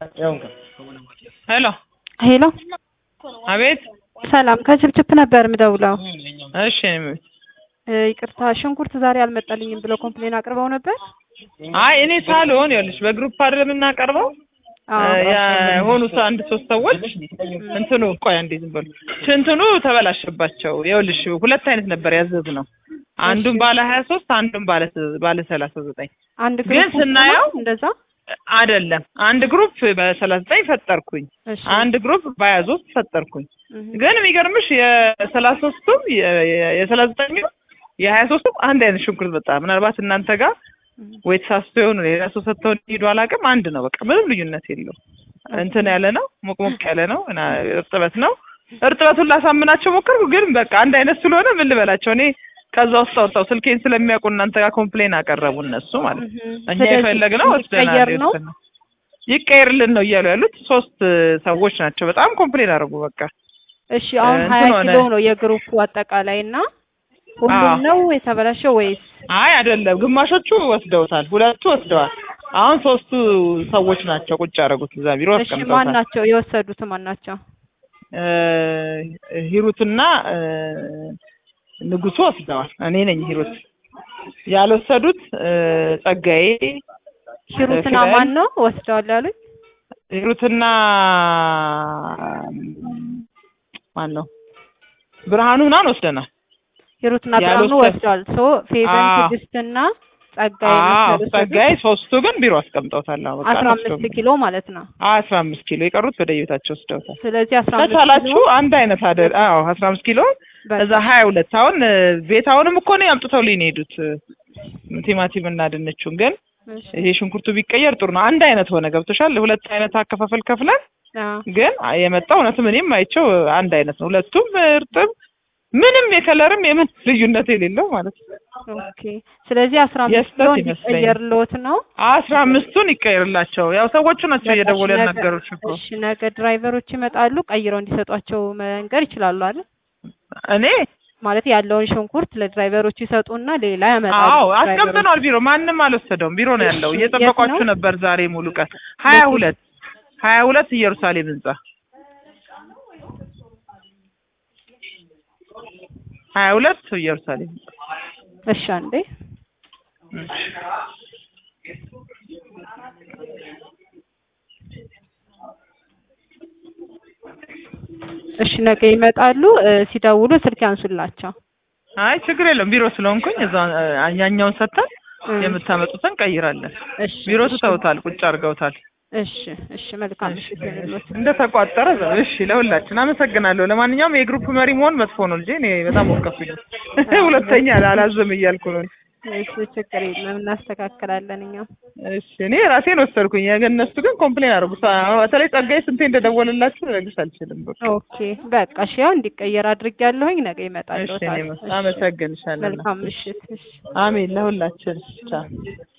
ሄሎ ሄሎ አቤት። ሰላም ከችፕችፕ ነበር የምደውለው። እሺ እኔ- እ ይቅርታ ሽንኩርት ዛሬ አልመጣልኝም ብለው ኮምፕሌን አቅርበው ነበር። አይ እኔ ሳልሆን ይኸውልሽ በግሩፕ አይደለም የምናቀርበው አዎ የሆኑ ሰ- አንድ ሶስት ሰዎች እንትኑ ቆይ አንዴ ዝም በሉ እንትኑ ተበላሸባቸው። ይኸውልሽ ሁለት አይነት ነበር ያዘዝነው አንዱን ባለ ሀያ ሶስት አንዱን ባለ ስ- ባለ ሰላሳ ዘጠኝ አንድ ግን ግሩፕ ውስጥ ነው ስናየው እንደዛ። አይደለም አንድ ግሩፕ በሰላሳ ዘጠኝ ፈጠርኩኝ እሺ አንድ ግሩፕ በሀያ ሶስት ፈጠርኩኝ እህ፣ ግን የሚገርምሽ የሰላሳ ሶስቱም የሰላሳ ዘጠኙ የሀያ ሶስቱም አንድ አይነት ሽንኩርት በጣም ምናልባት እናንተ ጋር እህ፣ ወይ ተሳስቶ የሆኑ ሌላ ሰው ሰጥተው ሄዱ አላውቅም። አንድ ነው በቃ ምንም ልዩነት የለው። እንትን ያለ ነው ሞቅ ሞቅ ያለ ነው እና እርጥበት ነው። እርጥበቱን ላሳምናቸው ሞከርኩ፣ ግን በቃ አንድ አይነት ስለሆነ ምን ልበላቸው እኔ ከዛ ውስጥ አውጥተው ስልኬን ስለሚያውቁ እናንተ ጋር ኮምፕሌን አቀረቡ እነሱ ማለት ነው። እህ። እኛ ስለዚህ የፈለግነው ወስደናል። ሊቀየር ነው። የወሰድነው ይቀየርልን ነው እያሉ ያሉት ሶስት ሰዎች ናቸው። በጣም ኮምፕሌን አደረጉ። በቃ እሺ አሁን እንትን ሀያ ሆነ። ኪሎ ነው የግሩፑ አጠቃላይ እና ሁሉም አዎ። ነው የተበላሸው ወይስ? አይ አይደለም፣ ግማሾቹ ወስደውታል፣ ሁለቱ ወስደዋል። አሁን ሶስቱ ሰዎች ናቸው ቁጭ ያደረጉት እዛ ቢሮ እሺ ማን አስቀምጠውታል። ናቸው የወሰዱት? ማን ናቸው? እ ሂሩትና እ ንጉሱ ወስደዋል። እኔ ነኝ ሂሩት። ያልወሰዱት እ ጸጋዬ፣ ሂሩትና ኪራይ? ማን ነው ወስደዋል ያሉኝ? ሂሩትና ማን ነው ብርሃኑ ምናምን ወስደናል። ሂሩትና ብርሃኑ ያልወሰድ- ወስደዋል። ሶ ፌቨን አዎ። ትዕግስትና ጸጋዬ አዎ ናቸው የወሰዱት። ጸጋዬ፣ ሶስቱ ግን ቢሮ አስቀምጠውታል። አዎ በቃ አስራ አልወሰዱም። አምስት ኪሎ ማለት ነው። አስራ አምስት ኪሎ የቀሩት ወደ ቤታቸው ወስደውታል። ስለዚህ አስራ አምስት ከቻላችሁ ኪሎ አንድ አይነት አደ አዎ አስራ አምስት ኪሎ በቃ። እዛ ሀያ ሁለት አሁን እ ቤት አሁንም እኮ ነው ያምጥተውልኝ ነው የሄዱት እ ቲማቲም እና ድንቹን ግን እሺ። ይሄ ሽንኩርቱ ቢቀየር ጥሩ ነው። አንድ አይነት ሆነ ገብቶሻል። ሁለት አይነት አከፋፈል ከፍለን አዎ። ግን የመጣው እውነትም እኔም አይቼው አንድ አይነት ነው። ሁለቱም እርጥብ ምንም የከለርም የምን ልዩነት የሌለው ማለት ነው። ኦኬ። ስለዚህ አስራ አምስት የስተት ኪሎ ይመስለኛል። እንዲቀየርልዎት ነው። አስራ አምስቱን ይቀየርላቸው። ያው ሰዎቹ ናቸው በቃ እየደወሉ ነገ- ያናገሩሽ እኮ እሺ ነገ ድራይቨሮች ይመጣሉ፣ ቀይረው እንዲሰጧቸው መንገር ይችላሉ አይደል? እኔ ማለት ያለውን ሽንኩርት ለድራይቨሮች ይሰጡና ሌላ ያመጣሉ። አዎ ድራይቨሮች። አስቀምጠነዋል። ቢሮ ማንም አልወሰደውም። ቢሮ ነው ያለው። እሺ፣ እየጠበቋችሁ የት ነው? ነበር ዛሬ ሙሉ ቀን ሀያ የት? ሁለት ሀያ ሁለት ኢየሩሳሌም ህንጻ ሀያ ሁለት ኢየሩሳሌም እሺ አንዴ እሺ ነገ ይመጣሉ። እ ሲደውሉ ስልክ ያንሱላቸው። አይ ችግር የለም። ቢሮ ስለሆንኩኝ እዛ ያኛውን ሰጥተን እ የምታመጡትን ቀይራለን። እሺ ቢሮ እሺ፣ ትተውታል፣ ቁጭ አድርገውታል። እሺ እሺ መልካም እሺ ይሁንልዎት። እንደተቋጠረ እሺ፣ ለሁላችን አመሰግናለሁ። ለማንኛውም የግሩፕ መሪ መሆን መጥፎ ነው እንጂ እኔ በጣም ወቀፉኝ። ሁለተኛ አላዝም እያልኩ ነው። እሺ ችግር የለም እናስተካክላለን እኛም። እሺ እኔ ራሴን ወሰድኩኝ። እነሱ ግን ኮምፕሌን አደረጉ። በተለይ ጸጋዬ ስንቴ እንደደወለላችሁ ልነግርሽ አልችልም። በቃ ኦኬ በቃ እሺ ያው እንዲቀየር አድርጌያለሁኝ። ነገ ይመጣሉ። እሺ እኔ አመሰግንሻለሁ። መልካም ምሽት። እሺ አሜን ለሁላችን። ቻው